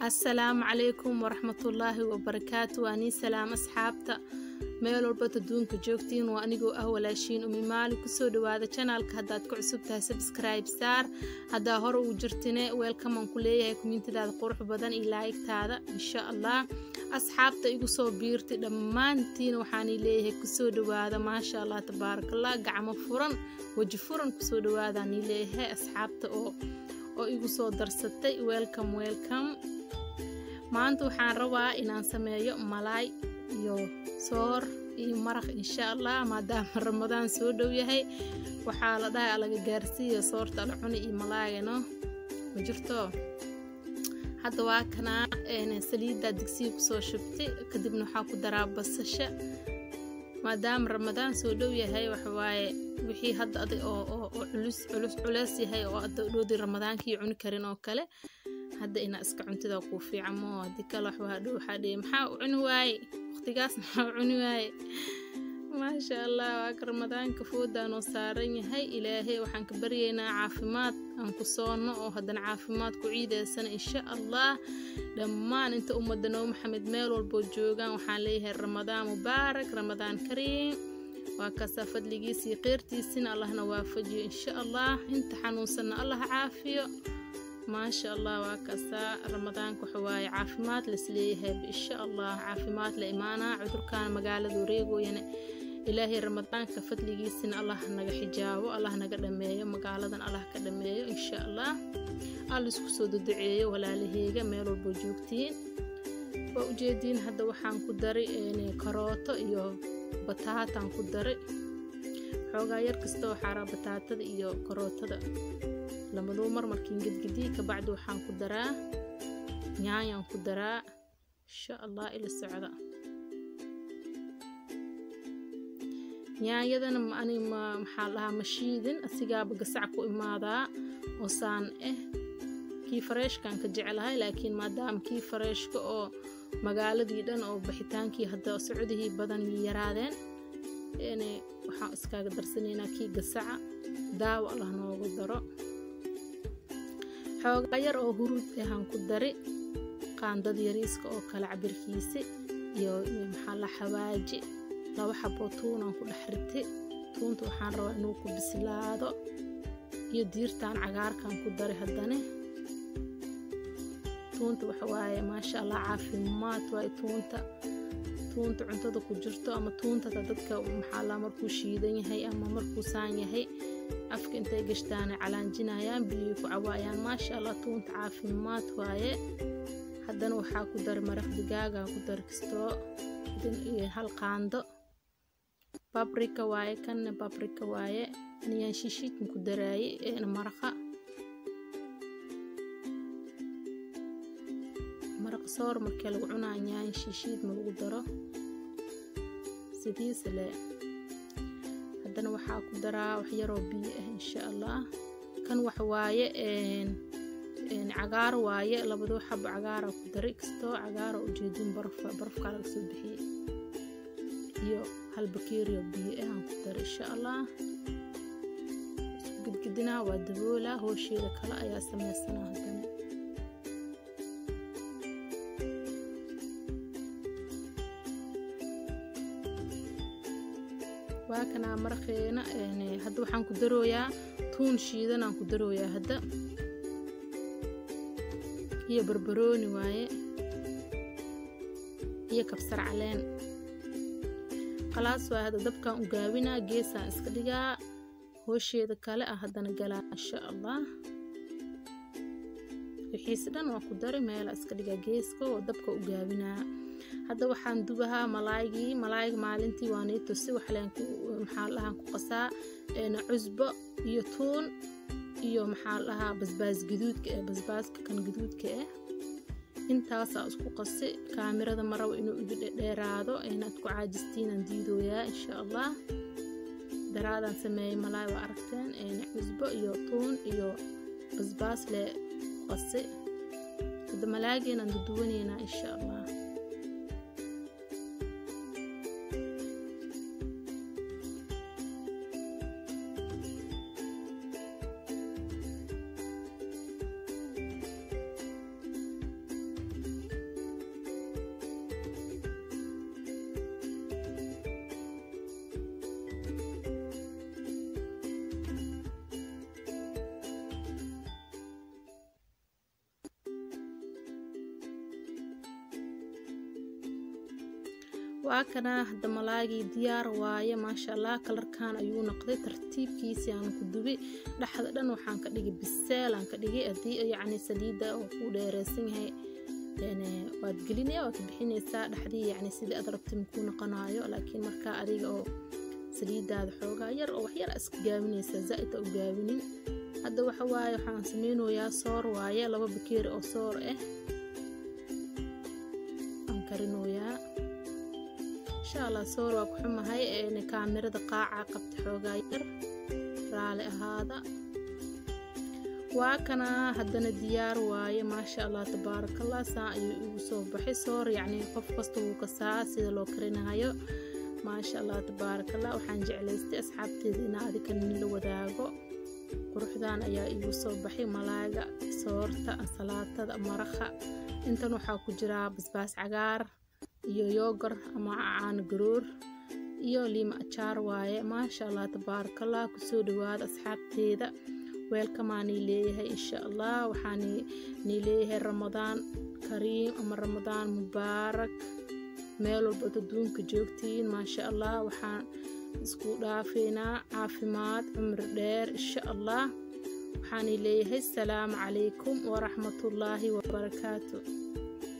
assalaamu calaykum waraxmatullaahi wabarakaatu waa nii salaam asxaabta meel walbad adduunka joogtiin waa anigoo ah walaashiin umi maali kusoo dhawaada janaalka haddaad ku cusub tahay sabskribe saar haddaa hore uu jirtine weelkaman ku leeyahay kumiintadaada qurux badan iyo laayigtaada insha allah asxaabta igu soo biirtay dhammaantiin waxaanii leeyahay kusoo dhawaada maasha allah tabaarakallah gacmo furan weji furan kusoo dhawaadaanii leeyahay asxaabta oo oo igu soo darsatay welcome welcome maanta waxaan rabaa inaan sameeyo malaay iyo soor iyo maraq insha allah maadaama ramadaan soo dhow yahay waxaa la dhahay alaga gaarsiiya soorta ala cuni iyo malaagano ma jirto hadda waa kanaa saliiddaa digsiga kusoo shubtay kadibna waxaa ku daraa basasha maadaama ramadaan soo dhow yahay waxawaaye wixii hadda adag oo culus culus culeys yahay oo adda dhoodii ramadaankii cuni karin oo kale hadda inaa iska cuntida kuu fiican moo haddii kale waxbaa dhow waxaa dhihi maxaa u cuni waaye waqtigaas maxaa u cuni waaye maasha allah waaka ramadaanka foodaanoo saaran yahay ilaahay waxaan ka baryaynaa caafimaad aan ku soonno oo haddana caafimaad ku ciidaysana insha allah dhammaan inta ummadda noo maxamed meel walboo joogaan waxaan leeyahay ramadaan mubaarak ramadaan kariim waa kaasaa fadligiisii keyrtiisina allahna waafajiyo insha allah inta xanuunsanna allah caafiyo maasha allah waa kaasaa ramadaanka waxawaaye caafimaad lasleeyahay insha allah caafimaad la imaanaa cudurkaana magaalada wareegooyana ilaahay ramadaanka fadligiisina allah naga xijaabo allah naga dhameeyo magaaladan allah ka dhameeyo insha allah alla isku soo duduceeyo walaalaheyga meel walboo joogtiin waa ujeediin hadda waxaan ku daray karooto iyo bataataan ku daray xoogaa yar kasta waxaa raa bataatada iyo karootada lamaduu mar markiin gedgedii kabacdi waxaan ku daraa nyaanyaan ku daraa insha allah ila socda nyaanyadana ani maxaa dhahaa ma shiidin asigaaba gasac ku imaadaa oo saan ah kii fareeshkan ka jeclahay laakiin maadaama kii fareeshka oo magaaladii dhan oo baxitaankii hadda socdihii badan yaraadeen waxaan iskaaga darsanaynaa kii gasaca daawo allah noogu daro xoogaa yar oo huruud ahaan ku dari qaandad yariiska oo kale cabirkiisi iyo maxaa la xawaaji laba xaboo tuunaan ku dhex ritay tuunta waxaan rabaa inuu ku bislaado iyo diirtaan cagaarkan ku dari haddane tuunta waxawaaye maasha allah caafimaad waaye tuunta tuunta cuntada ku jirto ama tuuntada dadka maxaa la markuu shiidan yahay ama markuu saan yahay afka intay gashtaana calaanjinayaan biyay ku cawaayaan maasha allah tuunta caafimaad waaye haddana waxaa ku dari maraq digaagaa ku dari kastoo hal qaando babrika waaye kanna babrika waaye aniyaan shishiidkan ku daraaye eena maraqa maraq soor markii lagu cunaa nyaan shishiid ma lagu daro sidiisa le haddana waxaa ku daraa wax yaroo biyo ah insha allah kan wax waaye cagaar waaye labadoo xabo cagaara ku daray kastoo cagaara ujeedin barafkaa laga soo bixiyey iyo hal bakeeriyo biyo ah aan ku daray insha allah isku gedgedinaa waa daboolaa hoosheeda kale ayaa sameysanaa haddana waa kanaa maraqeena hadda waxaan ku darooyaa tuun shiidanaan ku darooyaa hadda iyo barbarooni waaye iyo kabsar caleen khalaas waa hadda dabkaan u gaabinaa geesaan iska dhigaa hoosheeda kale ah haddana galaa insha allah wixiise dhan waa ku dari meela iska dhigaa geeska oo dabka u gaabinaa hadda waxaan dubahaa malaaygii malaayga maalintii waa nii tusi maxaa dhahaan ku qasaa cusbo iyo tuun iyo maxaa dhahaa basbaas gaduudka ah basbaaska kan gaduudka ah intaasaa isku qasi kaamirada maraba inuu igu dheeraado inaad ku caajistiinaan diidooyaa insha allah daraadaan sameeyey malaay waa aragteen cusbo iyo tuun iyo basbaas le qasi hadda malaageenaan duduwanaynaa insha allah waa kana hadda malaagii diyaar waaye maasha allah kalarkan ayuu noqday tartiibkiisii aan ku dubi dhexda dhan waxaan ka dhigay biseel aan ka dhigay haddii yacni saliidda oo ku dheereysan yahay waad gelinaya waad ka bixinaysaa dhexdii yacni sidii aad rabtay makuu noqonayo laakiin markaa adiga oo saliidaada xoogaa yar oo wax yar iska gaabinaysaa zaa'id u gaabinin hadda waxa waaye waxaan sameynayaa soor waaye laba bakeeri oo soor ah aan karinoyaa insha allah soor waa ku xumahay kaamirada qaaca qabta xoogaa yar raali ahaada waa kana haddana diyaar waaye maasha allah tabaarakallah saa ayuu igu soo baxay soor yacni qof kasta wuu kasaa sida loo karinayo maasha allah tabaarakallah waxaan jeclaystay asxaabteeda inaa adika nila wadaago quruxdan ayaa igu soo baxay malaaga soorta ansalaatada maraqa intan waxaa ku jiraa basbaas cagaar iyo yoogar ama caano garoor iyo liima ajaar waaye maasha allah tabaarakallah kusoo dhawaada asxaabteeda weelkamaanii leeyahay insha allah waxaan nii leeyahay ramadaan kariim ama ramadaan mubaarak meel walbaad adduunka joogtiin maasha allah waxaan isku dhaafeynaa caafimaad cumri dheer insha allah waxaanii leeyahay asalaamu calaykum waraxmatullaahi wabarakaatu